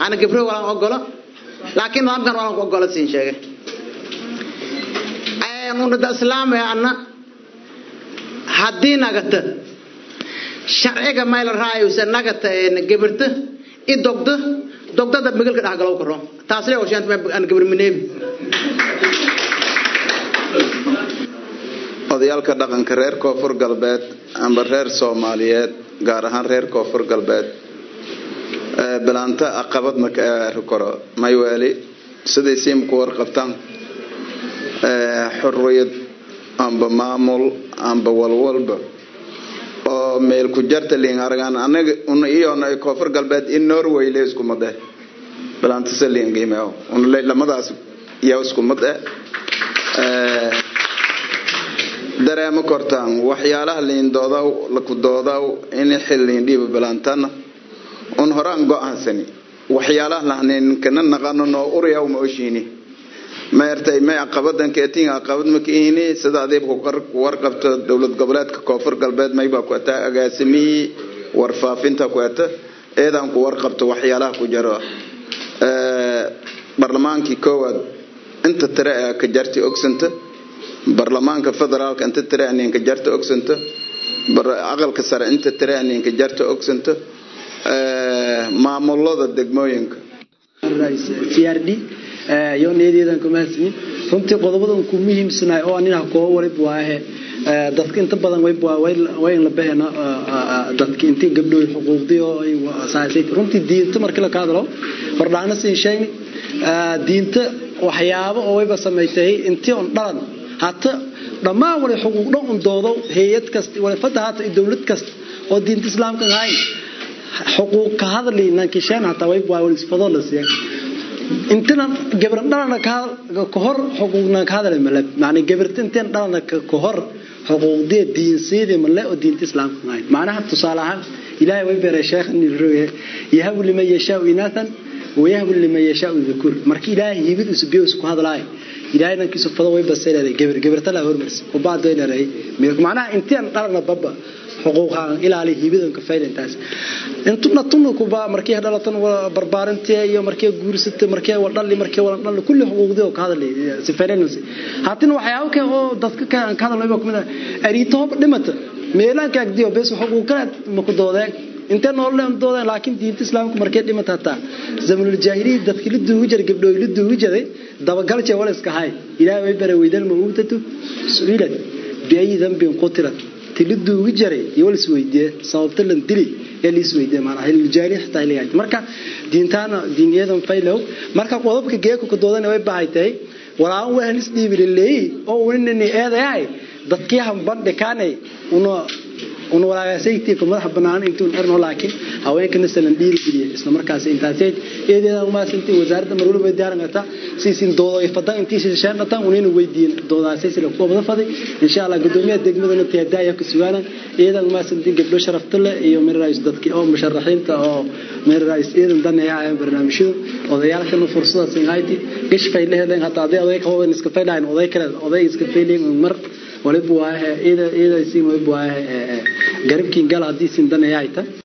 ana gabro walaan ogolo laakiin nidaamkan walaan ku ogola siin sheegay unada islaamaya anna haddii nagata sharciga mayla raayusa nagata gabarta i dogda dogdada migalka dhexgalow karo taasle oshaant aan gabar mineebi odayaalka dhaqanka reer koonfur galbeed amba reer soomaaliyeed gaar ahaan reer koonfur galbeed bilaanta aqabad ma ka koro mayweeli siday siimku warqabtaan xurriyad amba maamul amba walwalba oo meel ku jarta liin aragaan anaga una iyona koonfur galbeed in norway le isku mad eh bilaantasa liin qiimeo una lamadaas yaa isku mad eh dareemo kortaan waxyaalaha liin doodaw laku doodaw in xil liin dhiiba bilaantana un horaan go-aansani waxyaalaha lahnayn kana naqano noo uryaw ma oshiini maertay may aqabadan keetin aqabad ma kiini sida adeeb ku warqabto dowlad goboleedka koonfur galbeed mayba ku ataa agaasimihii warfaafinta ku ata eedan ku warqabto waxyaalaha ku jaro barlamaankii koowaad inta tire ee ka jarti ogsanta barlamaanka federaalka inta tire aninka jarta ogsanta aqalka sare inta tire aninka jarta ogsanta maamulada degmooyinka crd yo niyadeedan kuma hasmin runtii qodobadan ku muhiimsanaay oo anina koo warib waahe dadka inta badan wayn la bahena dadka intii gabdhooy xuquuqdii oo asaasay runtii diinta markii la ka hadlo hordhaana siin sheegni diinta waxyaabo oo wayba samaysay intii on dhalan hata dhammaan wali xuquuq dhan un doodo hay-ad kasta wali fadda hata dowlad kasta oo diinta islaamka ahayn xuquuq ka hadli nankisheen hataa way waa wali isfadoo la siiya intana gabran dhalana ka hor xuquuqna ka hadlay malab macna gabarta intaan dhalana ka hor xuquuqdee diinsiidii male oo diinta islaamka ahayn macnaha tusaale ahaan ilaahay way beeray sheekhan roye yahabu liman yashaau inaathan wayahabu liman yashaau dhukur marka ilaahay hibid usbiyo isku hadlaay ilaahay nankiisu fado way baseeday gabar gabarta la hormarsi oo baad way leeyahay macnaha intaan dhalana baba xuquuqaan ilaali hibidanka faylintaas intuna tunu kuba markii dhalatan barbaarintii iyo markii guursatay markii wadhali markii wala dhal kulli xuquuqdii oo ka hadlay si faylinaysa hatin waxyaabo ka oo dadka ka ka hadlay ba kumida ariito dhimata meelanka agdiyo bes xuquuq kale ma ku doodeen inta nool leen doodeen laakiin diinta islaamku markay dhimata hataa zamanul jaahiliya dadkii la duugi jiray gabdhooy la duugi jiray dabagal jee wala iska hay ilaahay way baray weydal ma uutatu su'ilad biayi dhanbin qutilat tiliduugi jaray iyo wal isweydiye sababta lan dili ee la isweydiye maanaha hiljaari xitaa ilayahay marka diintaana diiniyadan faylow marka qodobka geeku ka doodana way bahay tahay walaan wahan isdhiibililey oo unini eedayahay dadkii hambandhikaanay una una walaagaasaytii ku madax banaan intuu erno laakiin haweenka nasalan dhiiri geliye isla markaas intaasay eedeedan uma sintii wasaaradda marwal way diyaaran kartaa siisin doodo fadan intii shishaan dhatan unina weydiin doodaasay sila ku wada faday insha Allah gudoomiyaha degmadana tiyaadaaya ku sugaana eedan uma sintii gabdho sharafta leh iyo mir raayis dadkii oo musharaxiinta oo mir raayis eedan danaya ay barnaamijyada odayaalkana fursada siin hayti gish fayl heleen hataa aday oday kooban iska faylaan oday kale oday iska fayleen mar waliba waa ida ida siin waliba waa garabkiin gal hadii siin danaya ayta